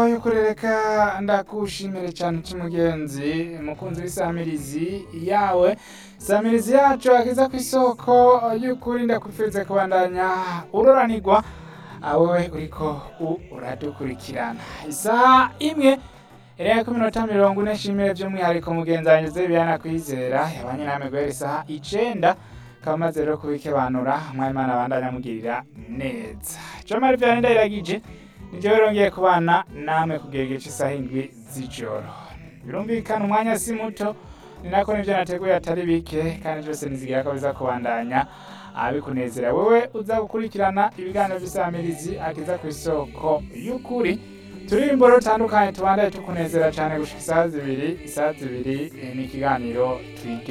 y'ukuri reka ndakushimire cyane cy'umugenzi mukunzi w'isamirizi yawe samirizi yacu akiza ku isoko y'ukuri ndakwifuriza kubandanya uroranirwa wowe uriko uradukurikirana isaha imwe Erega ku minota mirongo ine nshimire by'umwihariko mugenzi wanjye Zebiyana kwizera yabanye namwe guhera isaha icenda akaba amaze rero kubikebanura umwayimana abandanya amugirira neza Jamari Vianney Ndayiragije nijyewe rongeye kubana namwe kugera igihe cy'isaha indwi z'ijoro birumvikana umwanya si muto ni nako nibyo nateguye atari bike kandi byose nizigira ko biza kubandanya abikunezera wowe uza gukurikirana ibiganiro by'isamirizi akiza ku isoko y'ukuri turirimbo rutandukanye tubandaye tukunezera cyane gushika isaha zibiri isaha zibiri eh, ni ikiganiro twige